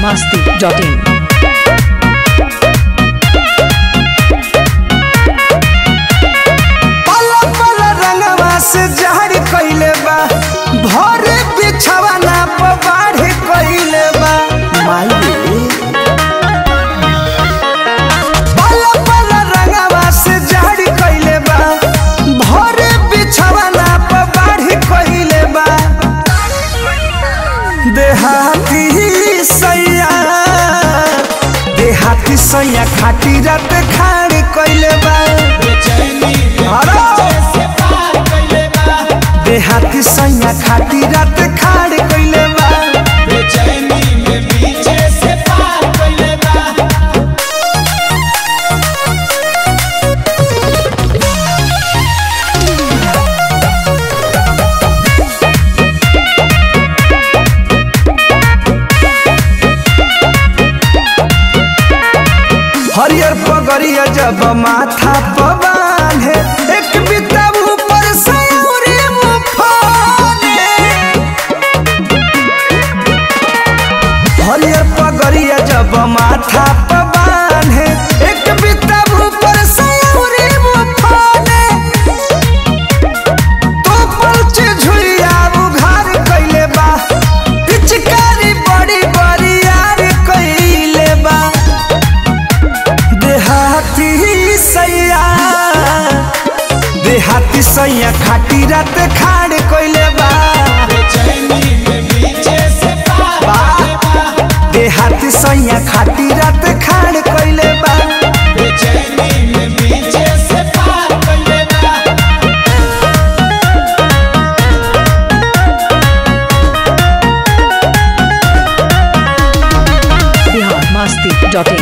masti.in. पल पल रंगवा से जहर कइले बा भरे बिछवा ना बाढ़ कइले बा माई पल पल रंगवा से जहर कइले बा भरे बिछवा ना बाढ़ कइले बा देहाती सैया देहाती सैया खाटी रात खाड़ कइले बा देहाती सैया खाती रात खाड़ कइले बा हरियर पगड़िया जब माथा पवान है एक बिता ऊपर से उरी मुफाने हरियर पगड़िया जब माथा पवान है एक बिता ऊपर से उरी मुफाने तो पलचे झुलिया उघार कइले बा पिचकारी बड़ी बड़ी यार कइले बा देहाती सैया देहाती सैया खाटी रात खाड़ कइले बा देहाती सैया खाटी रात खाड़ कइले बा Bihar masti.in.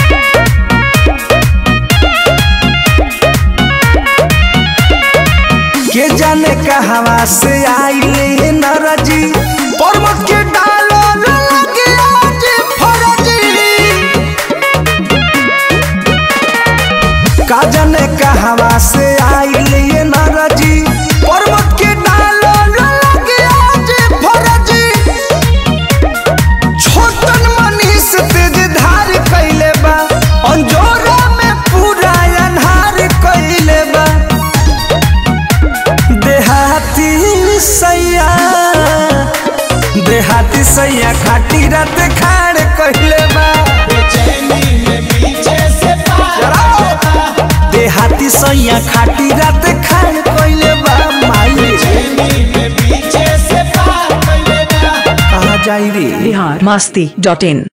के जाने कहवा से आइले नरजी पर्वत के डालो लगे आज फरजी का जाने कहवा से आइले नरजी पर्वत के डालो लगे आज फरजी छोटन मनीष तेज धार कइले बा अंजोरा में पूरा अन्हार कइले बा देहाती सैया देहाती सैया खाटी रात खाड़ कइले बा देहाती सैया खाटी रात खाड़ कइले बा माई कहाँ जाई रे Bihar masti.in.